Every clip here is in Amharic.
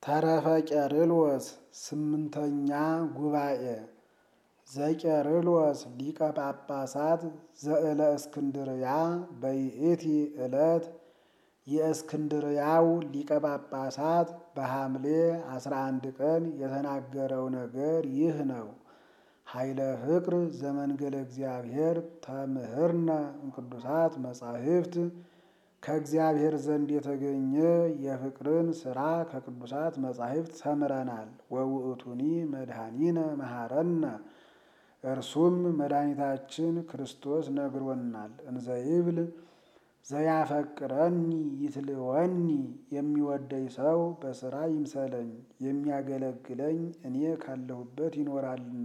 ተረፈ ቄርሎስ ስምንተኛ ጉባኤ ዘቄርሎስ ሊቀ ጳጳሳት ዘእለ እስክንድርያ በይእቲ ዕለት የእስክንድርያው ሊቀ ጳጳሳት በሐምሌ አስራ አንድ ቀን የተናገረው ነገር ይህ ነው። ኃይለ ፍቅር ዘመንገለ እግዚአብሔር ተምህርነ እምቅዱሳት መጻሕፍት ከእግዚአብሔር ዘንድ የተገኘ የፍቅርን ሥራ ከቅዱሳት መጻሕፍት ተምረናል። ወውእቱኒ መድኃኒነ መሐረነ እርሱም መድኃኒታችን ክርስቶስ ነግሮናል። እንዘይብል ዘያፈቅረኒ ይትልወኒ የሚወደኝ ሰው በሥራ ይምሰለኝ የሚያገለግለኝ እኔ ካለሁበት ይኖራልና።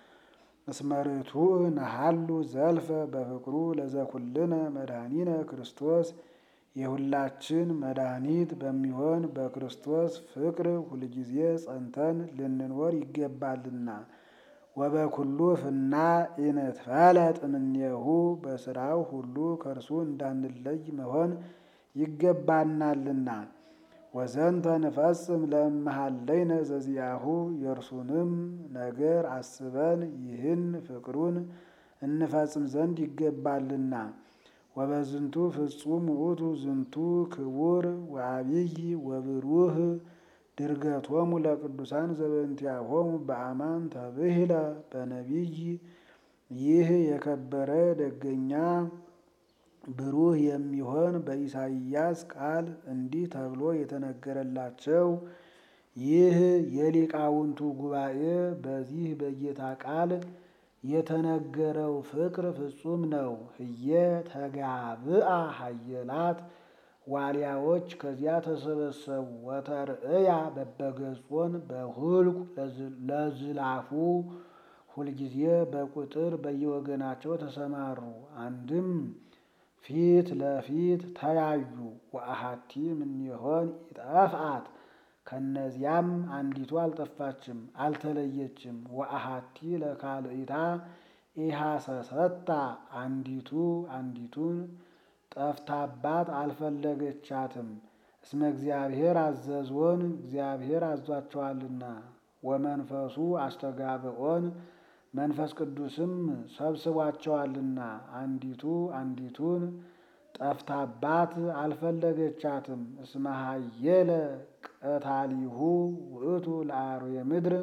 እስመርቱ ነሃሉ ዘልፈ በፍቅሩ ለዘኩልነ መድኃኒነ ክርስቶስ የሁላችን መድኃኒት በሚሆን በክርስቶስ ፍቅር ሁልጊዜ ጸንተን ልንኖር ይገባልና። ወበኩሉ ፍና ኢንትፈለጥ እምኔሁ በሥራው ሁሉ ከእርሱ እንዳንለይ መሆን ይገባናልና። ወዘንተ ንፈጽም ለእመሃለይነ ዘዚአሁ የእርሱንም ነገር አስበን ይህን ፍቅሩን እንፈጽም ዘንድ ይገባልና። ወበዝንቱ ፍጹም ውእቱ ዝንቱ ክቡር ወአብይ ወብሩህ ድርገቶሙ ለቅዱሳን ዘበእንቲአሆሙ በአማን ተብሂለ በነቢይ ይህ የከበረ ደገኛ ብሩህ የሚሆን በኢሳይያስ ቃል እንዲህ ተብሎ የተነገረላቸው ይህ የሊቃውንቱ ጉባኤ በዚህ በጌታ ቃል የተነገረው ፍቅር ፍጹም ነው። ህየ ተጋብአ ሀየላት ዋልያዎች ከዚያ ተሰበሰቡ። ወተርእያ በበገጾን በሁልቁ ለዝላፉ ሁልጊዜ በቁጥር በየወገናቸው ተሰማሩ። አንድም ፊት ለፊት ተያዩ። ወአሐቲ እምኔሆን ኢጠፍአት ከእነዚያም አንዲቱ አልጠፋችም አልተለየችም። ወአሐቲ ለካልኢታ ኢሐሰሰታ አንዲቱ አንዲቱን ጠፍታባት አልፈለገቻትም። እስመ እግዚአብሔር አዘዝዎን እግዚአብሔር አዟቸዋልና። ወመንፈሱ አስተጋብኦን መንፈስ ቅዱስም ሰብስቧቸዋልና። አንዲቱ አንዲቱን ጠፍታባት አልፈለገቻትም። እስመ ሀየለ ቀታሊሁ ውእቱ ለአርዌ ምድር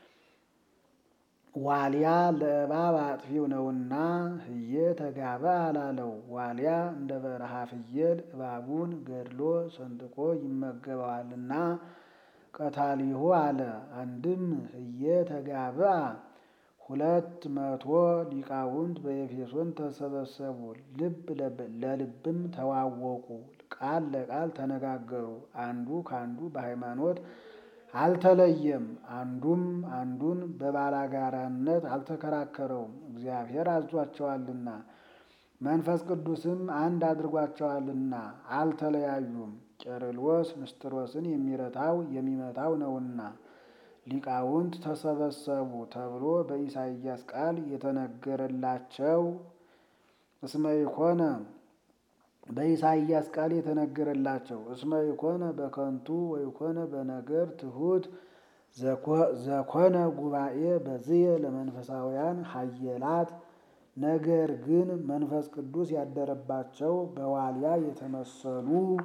ዋልያ ለእባብ አጥፊው ነውና ህየ ተጋባ አላለው። ዋልያ እንደ በረሃ ፍየል እባቡን ገድሎ ሰንጥቆ ይመገበዋልና ቀታሊሁ አለ። አንድም ህየ ተጋብአ ሁለት መቶ ሊቃውንት በኤፌሶን ተሰበሰቡ። ልብ ለልብም ተዋወቁ፣ ቃል ለቃል ተነጋገሩ። አንዱ ከአንዱ በሃይማኖት አልተለየም። አንዱም አንዱን በባላጋራነት አልተከራከረውም፣ እግዚአብሔር አዟቸዋልና። መንፈስ ቅዱስም አንድ አድርጓቸዋልና አልተለያዩም። ቄርሎስ ንስጥሮስን የሚረታው የሚመታው ነውና ሊቃውንት ተሰበሰቡ ተብሎ በኢሳይያስ ቃል የተነገረላቸው እስመ ኢኮነ በኢሳይያስ ቃል የተነገረላቸው እስመ ኢኮነ በከንቱ ወኢኮነ በነገር ትሑት ዘኮነ ጉባኤ በዝየ ለመንፈሳውያን ሀየላት ነገር ግን መንፈስ ቅዱስ ያደረባቸው በዋልያ የተመሰሉ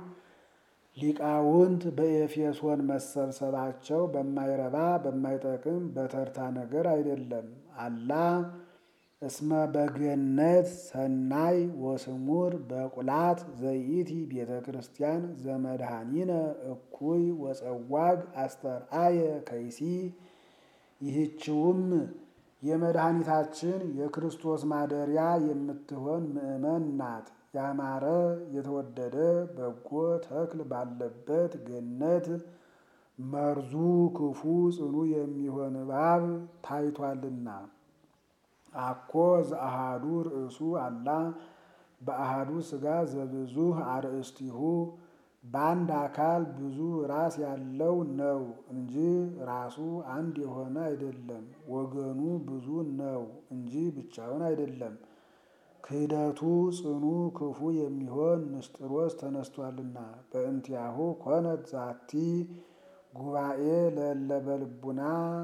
ሊቃውንት በኤፌሶን መሰብሰባቸው በማይረባ በማይጠቅም በተርታ ነገር አይደለም። አላ እስመ በገነት ሰናይ ወስሙር በቁላት ዘይእቲ ቤተ ክርስቲያን ዘመድኃኒነ እኩይ ወጸዋግ አስተርአየ ከይሲ ይህችውም የመድኃኒታችን የክርስቶስ ማደሪያ የምትሆን ምእመን ናት። ያማረ የተወደደ በጎ ተክል ባለበት ገነት መርዙ ክፉ ጽኑ የሚሆን እባብ ታይቷልና። አኮ ዘአሃዱ ርእሱ አላ በአሃዱ ሥጋ ዘብዙህ አርእስቲሁ በአንድ አካል ብዙ ራስ ያለው ነው እንጂ ራሱ አንድ የሆነ አይደለም። ወገኑ ብዙ ነው እንጂ ብቻውን አይደለም። ክህደቱ ጽኑ ክፉ የሚሆን ንስጥሮስ ተነስቷልና በእንቲአሁ ኮነት ዛቲ ጉባኤ ለእለ በልቡና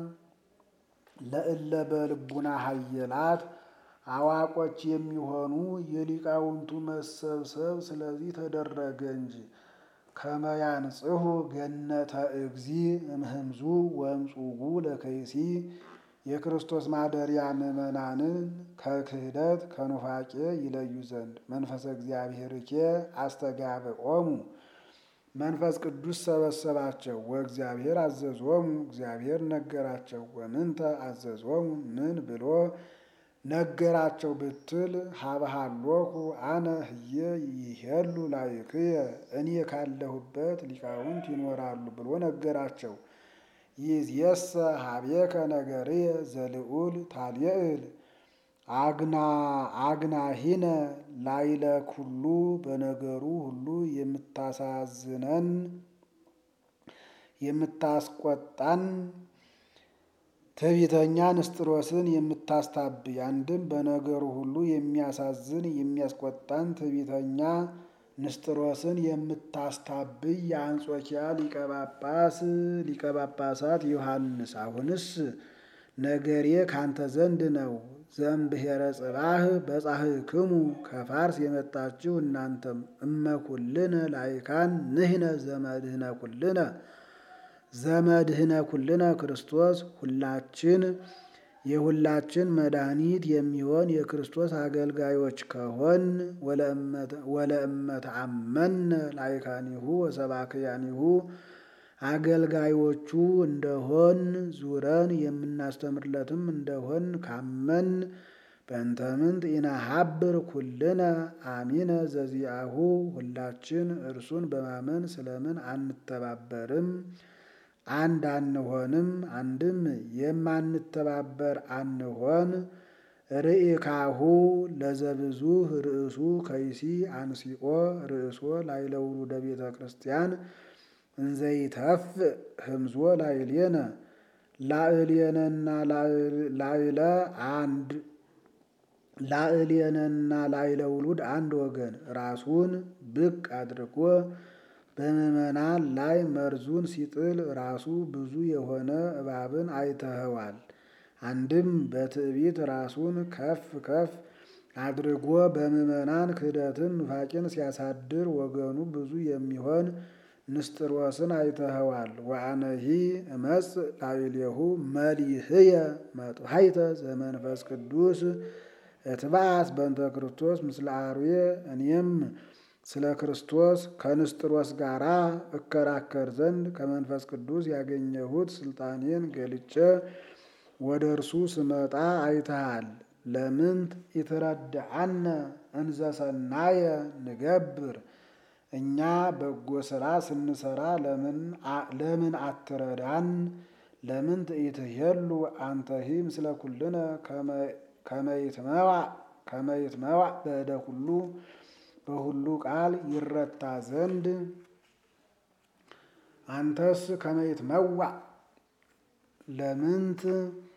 ለእለ በልቡና ሀየላት አዋቆች የሚሆኑ የሊቃውንቱ መሰብሰብ ስለዚህ ተደረገ እንጂ ከመያንጽሁ ገነተ እግዚ እምህምዙ ወምጹጉ ለከይሲ የክርስቶስ ማደሪያ ምዕመናንን ከክህደት ከኑፋቄ ይለዩ ዘንድ መንፈሰ እግዚአብሔርኬ አስተጋብኦሙ መንፈስ ቅዱስ ሰበሰባቸው። ወእግዚአብሔር አዘዞሙ እግዚአብሔር ነገራቸው። ወምንተ አዘዞሙ ምን ብሎ ነገራቸው ብትል ሀበሃሎኩ አነ ህየ ይሄሉ ላይክየ እኔ ካለሁበት ሊቃውንት ይኖራሉ ብሎ ነገራቸው። ይእዜሰ ሀቤከ ነገርየ ዘልዑል ታልየእል አግና አግናሂነ ላይለ ኩሉ በነገሩ ሁሉ የምታሳዝነን የምታስቆጣን ትዕቢተኛ ንስጥሮስን የምታስታብይ አንድም በነገሩ ሁሉ የሚያሳዝን የሚያስቆጣን ትዕቢተኛ ንስጥሮስን የምታስታብይ የአንጾኪያ ሊቀ ጳጳስ ሊቀ ጳጳሳት ዮሐንስ አሁንስ ነገሬ ካንተ ዘንድ ነው። ዘእምብሔረ ጽባህ በጻሕክሙ ከፋርስ የመጣችሁ እናንተም እመኩልነ ላይካን ንሕነ ዘመድህነ ኩልነ ዘመድህነ ኩልነ ክርስቶስ ሁላችን የሁላችን መድኃኒት የሚሆን የክርስቶስ አገልጋዮች ከሆን ወለእመት አመነ ላይካኒሁ ወሰባክያኒሁ አገልጋዮቹ እንደሆን ዙረን የምናስተምርለትም እንደሆን ካመን በእንተምንት ኢነሀብር ኩልነ አሚነ ዘዚአሁ ሁላችን እርሱን በማመን ስለምን አንተባበርም? አንድ አንሆንም? አንድም የማንተባበር አንሆን። ርኢካሁ ለዘብዙ ርእሱ ከይሲ አንሲኦ ርእሶ ላይለውሉደ ቤተ ክርስቲያን እንዘይተፍ ህምዞ ላይሌነ ላዕሌነና ላይለ አንድ ላዕሌነና ላይለ ውሉድ አንድ ወገን ራሱን ብቅ አድርጎ በምዕመናን ላይ መርዙን ሲጥል ራሱ ብዙ የሆነ እባብን አይተኸዋል። አንድም በትዕቢት ራሱን ከፍ ከፍ አድርጎ በምዕመናን ክህደትን ኑፋቄን ሲያሳድር ወገኑ ብዙ የሚሆን ንስጥሮስን አይተኸዋል። ወአነሂ እመጽ ላዕሌሁ መሊህየ መጥሐይተ ዘመንፈስ ቅዱስ እትባአት በእንተ ክርስቶስ ምስለ አርዌ እኔም ስለ ክርስቶስ ከንስጥሮስ ጋር እከራከር ዘንድ ከመንፈስ ቅዱስ ያገኘሁት ስልጣኔን ገልጬ ወደ እርሱ ስመጣ አይተሃል። ለምንት ኢትረድአነ እንዘ ሰናየ ንገብር እኛ በጎ ስራ ስንሰራ ለምን አትረዳን? ለምን ትኢትሄሉ አንተሂ ምስለ ኩልነ ከመይትመዋዕ በእደ ኩሉ በሁሉ ቃል ይረታ ዘንድ አንተስ ከመይትመዋዕ ለምንት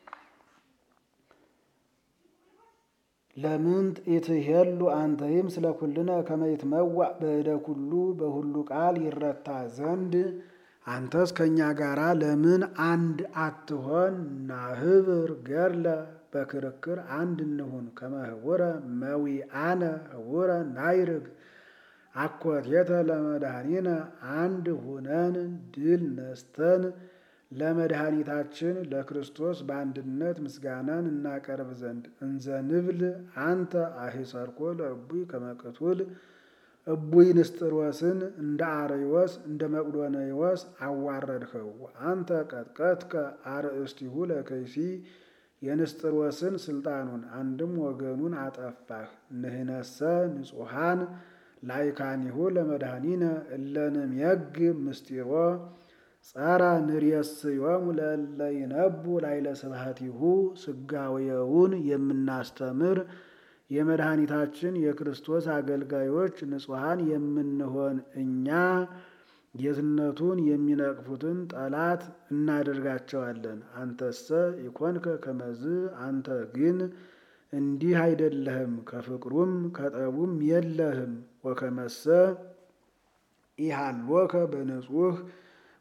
ለምንት ኢትሄሉ አንተሂም ስለ ኩልነ ከመይትመዋዕ በእደ ኩሉ በሁሉ ቃል ይረታ ዘንድ አንተስ ከእኛ ጋራ ለምን አንድ አትሆን? ናህብር ገድለ በክርክር አንድ እንሁን። ከመህቡረ መዊአነ ህቡረ ናይርግ አኮቴተ ለመድኃኒነ አንድ ሁነን ድል ነስተን ለመድኃኒታችን ለክርስቶስ በአንድነት ምስጋናን እናቀርብ ዘንድ እንዘ ንብል አንተ አሂሰርኮ ለእቡይ ከመቅቱል እቡይ ንስጥሮስን እንደ አርዮስ እንደ መቅዶንዮስ አዋረድኸው። አንተ ቀጥቀጥከ አርእስቲሁ ለከይሲ የንስጥሮስን ስልጣኑን አንድም ወገኑን አጠፋህ። ንህነሰ ንጹሐን ላይካኒሁ ለመድኃኒነ እለንምየግ ምስጢሮ ጸረ ንርየስዮሙ ለእለ ይነቡ ላይለ ስብሐቲሁ ስጋዌውን የምናስተምር የመድኃኒታችን የክርስቶስ አገልጋዮች ንጹሐን የምንሆን እኛ ጌትነቱን የሚነቅፉትን ጠላት እናደርጋቸዋለን። አንተሰ ኢኮንከ ከመዝ አንተ ግን እንዲህ አይደለህም፣ ከፍቅሩም ከጠቡም የለህም። ወከመሰ ኢሃሎከ በንጹህ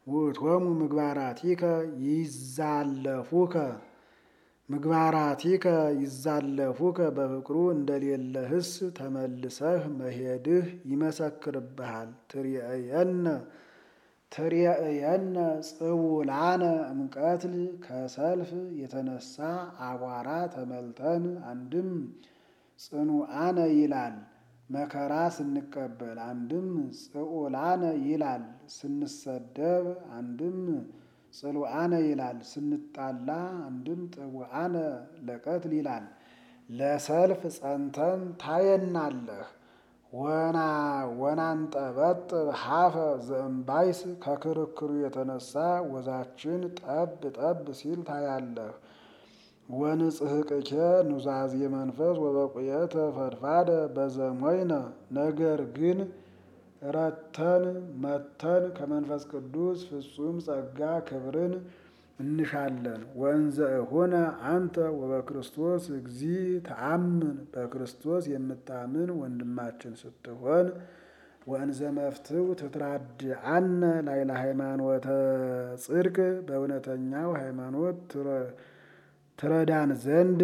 ውእቶሙ ምግባራቲከ ይዛለፉከ ምግባራቲከ ይዛለፉከ በፍቅሩ እንደሌለህስ ተመልሰህ መሄድህ ይመሰክርብሃል። ትርየእየነ ትርየእየነ ጽውላነ እምቀትል ከሰልፍ የተነሳ አቧራ ተመልተን አንድም ጽኑዓነ ይላል መከራ ስንቀበል፣ አንድም ጽዑላነ ይላል ስንሰደብ፣ አንድም ጽሉዓነ ይላል ስንጣላ፣ አንድም ጥቡዓነ ለቀትል ይላል ለሰልፍ ጸንተን ታየናለህ። ወና ወናንጠበጥብ ሀፈ ዘእምባይስ ከክርክሩ የተነሳ ወዛችን ጠብ ጠብ ሲል ታያለህ። ወንጽሕቅኬ ኑዛዜ መንፈስ ወበቁየተ ፈድፋደ በዘሞይነ ነገር ግን ረተን መተን ከመንፈስ ቅዱስ ፍጹም ጸጋ ክብርን እንሻለን። ወእንዘ እሆነ አንተ ወበክርስቶስ እግዚ ተአምን በክርስቶስ የምታምን ወንድማችን ስትሆን ወእንዘ መፍትው ትትራድአነ ላይለ ሃይማኖተ ጽድቅ በእውነተኛው ሃይማኖት ትረዳን ዘንድ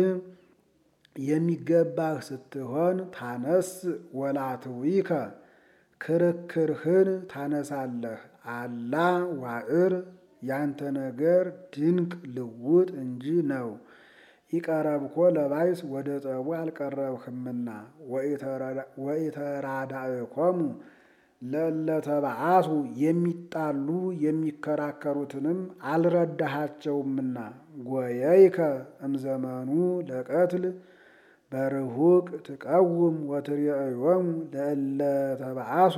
የሚገባህ ስትሆን ታነስ ወላትዊከ ክርክርህን ታነሳለህ። አላ ዋዕር ያንተ ነገር ድንቅ ልውጥ እንጂ ነው። ይቀረብኮ ለባይስ ወደ ጠቡ አልቀረብህምና ወኢተራዳእኮሙ ለለተባአሱ የሚጣሉ የሚከራከሩትንም አልረዳሃቸውምና ጎየይከ እምዘመኑ ለቀትል በርሁቅ ትቀውም ወትርየእዮሙ ለእለተባአሱ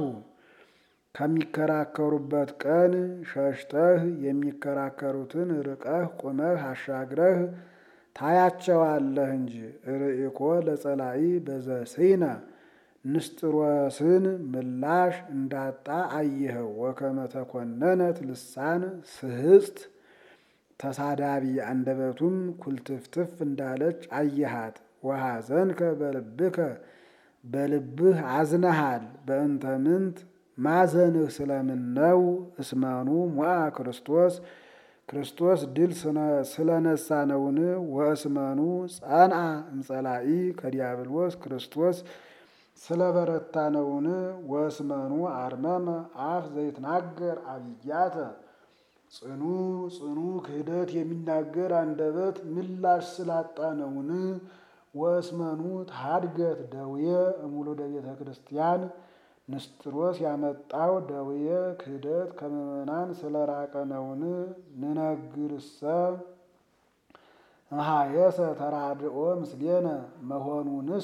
ከሚከራከሩበት ቀን ሸሽተህ የሚከራከሩትን ርቀህ ቁመህ አሻግረህ ታያቸዋለህ እንጂ። ርኢኮ ለጸላኢ በዘሲነ ንስጥሮስን ምላሽ እንዳጣ አየኸው። ወከመ ተኮነነት ልሳን ስህስት ተሳዳቢ አንደበቱም ኩልትፍትፍ እንዳለች አየሃት። ወሐዘንከ በልብከ በልብህ አዝነሃል። በእንተ ምንት ማዘንህ ስለምን ነው? እስመኑ ሞዐ ክርስቶስ ክርስቶስ ድል ስለነሳ ነውን? ወእስመኑ ጸንዐ እምጸላኢ ከዲያብሎስ ክርስቶስ ስለበረታ ነውን? ወእስመኑ አርመመ አፍ ዘይትናገር አብያተ ጽኑ ጽኑ ክህደት የሚናገር አንደበት ምላሽ ስላጣ ነውን? ወእስመኑ ታድገት ደውየ እሙሉደ ቤተ ክርስቲያን ንስጥሮስ ያመጣው ደውየ ክህደት ከምዕመናን ስለራቀ ነውን? ንነግርሰ መሃየሰ ተራድኦ ምስሌነ መሆኑንስ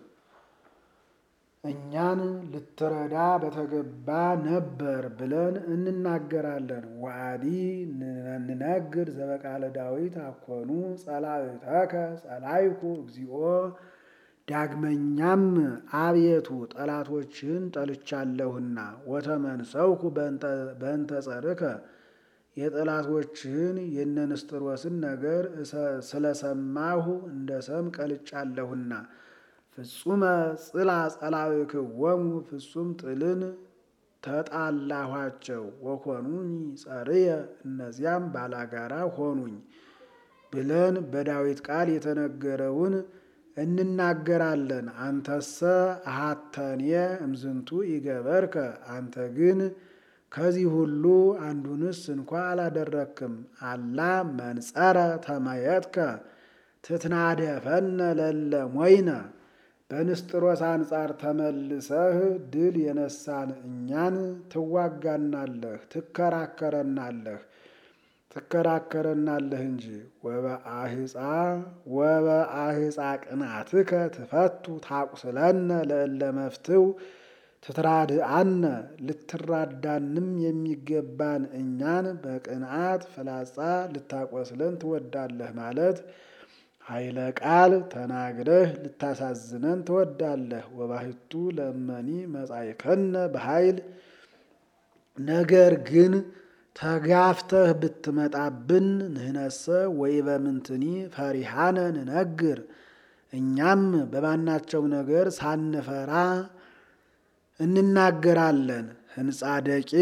እኛን ልትረዳ በተገባ ነበር ብለን እንናገራለን። ወአዲ ንነግር ዘበቃለ ዳዊት አኮኑ ጸላእተከ ጸላይኩ እግዚኦ። ዳግመኛም አቤቱ ጠላቶችን ጠልቻለሁና ወተመንሰውኩ በእንተ ጸርከ የጠላቶችህን የነንስጥሮስን ነገር ስለሰማሁ እንደ ሰም ቀልጫለሁና። ፍጹመ ጽላ ጸላእክዎሙ ፍጹም ጥልን ተጣላኋቸው። ወኮኑኝ ጸርየ እነዚያም ባላጋራ ሆኑኝ ብለን በዳዊት ቃል የተነገረውን እንናገራለን። አንተሰ አሃተኔ እምዝንቱ ይገበርከ አንተ ግን ከዚህ ሁሉ አንዱንስ እንኳ አላደረክም። አላ መንጸረ ተመየጥከ ትትናደፈነ ለለ ሞይነ በንስጥሮስ አንጻር ተመልሰህ ድል የነሳን እኛን ትዋጋናለህ፣ ትከራከረናለህ ትከራከረናለህ እንጂ ወበአህፃ ወበአህፃ ቅናትከ ትፈቱ ታቁስለነ ለእለ መፍትው ትትራድአነ ልትራዳንም የሚገባን እኛን በቅንዓት ፍላጻ ልታቆስለን ትወዳለህ ማለት ኃይለ ቃል ተናግረህ ልታሳዝነን ትወዳለህ። ወባሕቱ ለመኒ መጻእከነ በኃይል ነገር ግን ተጋፍተህ ብትመጣብን ንህነሰ ወይ በምንትኒ ፈሪሃነ ንነግር እኛም በማናቸው ነገር ሳንፈራ እንናገራለን። ህንፃ ደቂቅ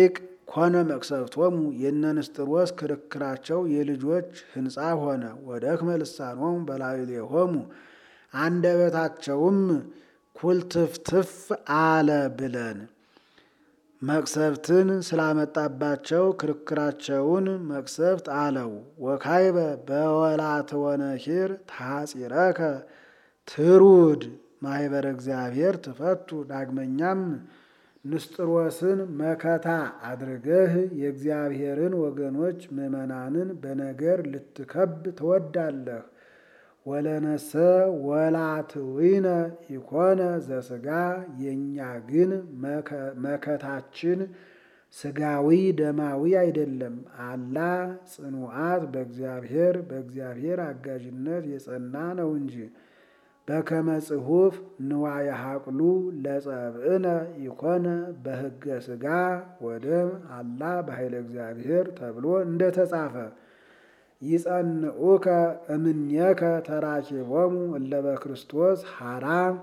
ኮነ መቅሰፍቶሙ የነ ንስጥሮስ ክርክራቸው የልጆች ሕንፃ ሆነ። ወደክመ ልሳኖሙ በላዕሌሆሙ አንደበታቸውም ኩልትፍትፍ አለ ብለን መቅሰፍትን ስላመጣባቸው ክርክራቸውን መቅሰፍት አለው። ወካይበ በወላትወነኪር ታጺረከ ትሩድ ማህበረ እግዚአብሔር ትፈቱ። ዳግመኛም ንስጥሮስን መከታ አድርገህ የእግዚአብሔርን ወገኖች ምዕመናንን በነገር ልትከብ ትወዳለህ። ወለነሰ ወላትዊነ ኢኮነ ዘስጋ የእኛ ግን መከታችን ስጋዊ ደማዊ አይደለም። አላ ጽኑዓት በእግዚአብሔር በእግዚአብሔር አጋዥነት የጸና ነው እንጂ በከመ ጽሑፍ ንዋየ ሀቅሉ ለጸብእነ ኢኮነ በሕገ ስጋ ወደም አላ በኃይለ እግዚአብሔር ተብሎ እንደተጻፈ ይጸንዑከ እምኔከ ተራኪቦሙ እለ በክርስቶስ ሐራ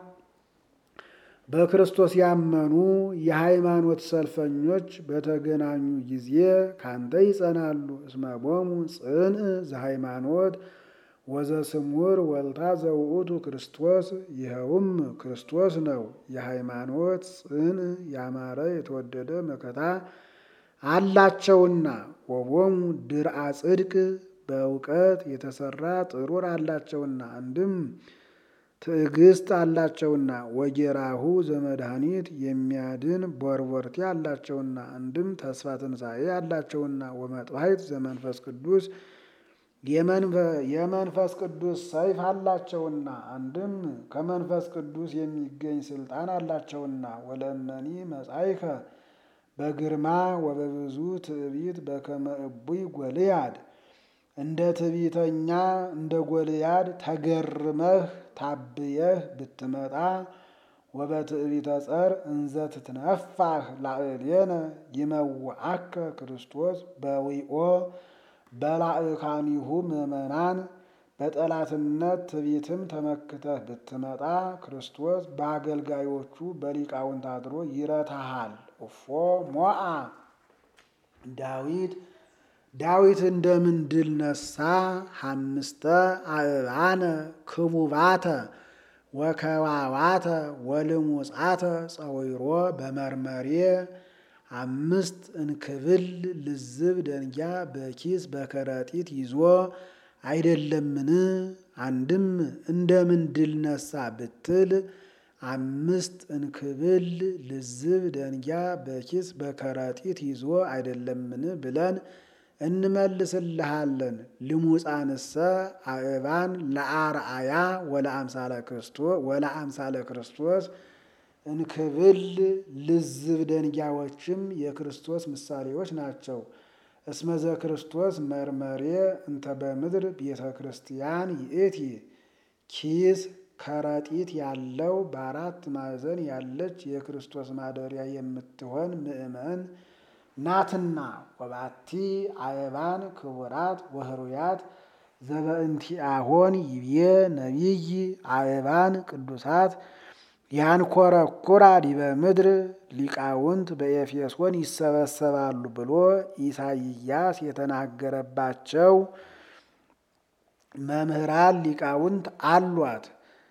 በክርስቶስ ያመኑ የሃይማኖት ሰልፈኞች በተገናኙ ጊዜ ካንተ ይጸናሉ። እስመቦሙ ጽንዕ ዘሃይማኖት ወዘስሙር ወልታ ዘውእቱ ክርስቶስ ይኸውም ክርስቶስ ነው። የሃይማኖት ጽንዕ ያማረ የተወደደ መከታ አላቸውና ወቦሙ ድርአ ጽድቅ በእውቀት የተሰራ ጥሩር አላቸውና አንድም ትዕግስት አላቸውና ወጌራሁ ዘመድኃኒት የሚያድን ቦርቦርቲ አላቸውና አንድም ተስፋ ትንሣኤ አላቸውና ወመጥባሕት ዘመንፈስ ቅዱስ የመንፈስ ቅዱስ ሰይፍ አላቸውና አንድም ከመንፈስ ቅዱስ የሚገኝ ስልጣን አላቸውና ወለእመኒ መጻይከ በግርማ ወበብዙ ትዕቢት በከመ እቡይ ጎልያድ እንደ ትዕቢተኛ እንደ ጎልያድ ተገርመህ ታብየህ ብትመጣ ወበትዕቢተ ጸር እንዘ ትትነፋህ ላዕሌነ ይመውዓከ ክርስቶስ በዊኦ በላዕካኒሁ ምእመናን በጠላትነት ትዕቢትም ተመክተህ ብትመጣ ክርስቶስ በአገልጋዮቹ በሊቃውንት አድሮ ይረታሃል። እፎ ሞአ ዳዊት ዳዊት እንደምን ድል ነሳ? ሐምስተ አእባነ ክቡባተ ወከዋዋተ ወልሙጻተ ጸዊሮ በመርመሬ አምስት እንክብል ልዝብ ደንጊያ በኪስ በከረጢት ይዞ አይደለምን? አንድም እንደምን ድል ነሳ ብትል አምስት እንክብል ልዝብ ደንጊያ በኪስ በከረጢት ይዞ አይደለምን ብለን እንመልስልሃለን። ልሙፃንሰ አእባን ለአርአያ ወለአምሳለ ክርስቶስ እንክብል ልዝብ ደንጊያዎችም የክርስቶስ ምሳሌዎች ናቸው። እስመዘ ክርስቶስ መርመሬ እንተ በምድር ቤተ ክርስቲያን ይእቲ ኪስ ከረጢት ያለው በአራት ማዕዘን ያለች የክርስቶስ ማደሪያ የምትሆን ምእመን ናትና ወባቲ አእባን ክቡራት ወህሩያት ዘበእንቲአሆን ይብዬ ነቢይ አእባን ቅዱሳት ያንኮረኩራ ዲበ ምድር ሊቃውንት በኤፌሶን ይሰበሰባሉ ብሎ ኢሳይያስ የተናገረባቸው መምህራን ሊቃውንት አሏት።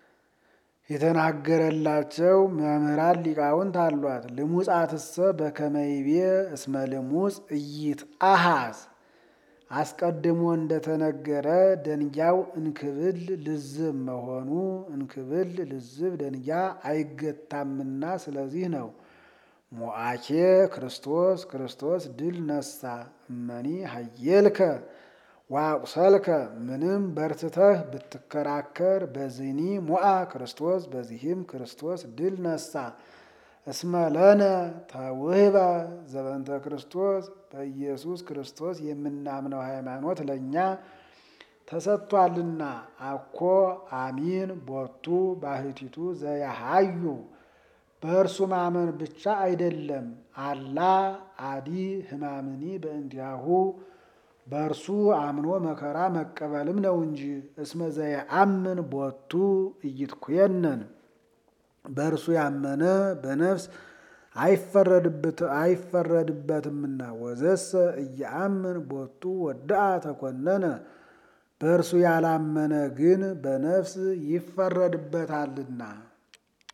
የተናገረላቸው መምህራን ሊቃውንት አሏት። ልሙጻትሰ በከመይቤ እስመ ልሙጽ እይት አሃዝ አስቀድሞ እንደተነገረ ደንጊያው እንክብል ልዝብ መሆኑ እንክብል ልዝብ ደንጊያ አይገታምና ስለዚህ ነው። ሞአኬ ክርስቶስ ክርስቶስ ድል ነሳ እመኒ ሀየልከ ዋቁሰልከ ምንም በርትተህ ብትከራከር በዚህኒ ሞአ ክርስቶስ በዚህም ክርስቶስ ድል ነሳ። እስመ ለነ ተውህበ ዘበንተ ክርስቶስ በኢየሱስ ክርስቶስ የምናምነው ሃይማኖት ለእኛ ተሰጥቷልና። አኮ አሚን ቦቱ ባህቲቱ ዘያሃዩ በእርሱ ማመን ብቻ አይደለም። አላ አዲ ህማምኒ በእንዲያሁ በእርሱ አምኖ መከራ መቀበልም ነው እንጂ። እስመ ዘየአምን ቦቱ እይትኩየነን በእርሱ ያመነ በነፍስ አይፈረድበትምና ወዘሰ እያአምን ቦቱ ወድአ ተኮነነ በእርሱ ያላመነ ግን በነፍስ ይፈረድበታልና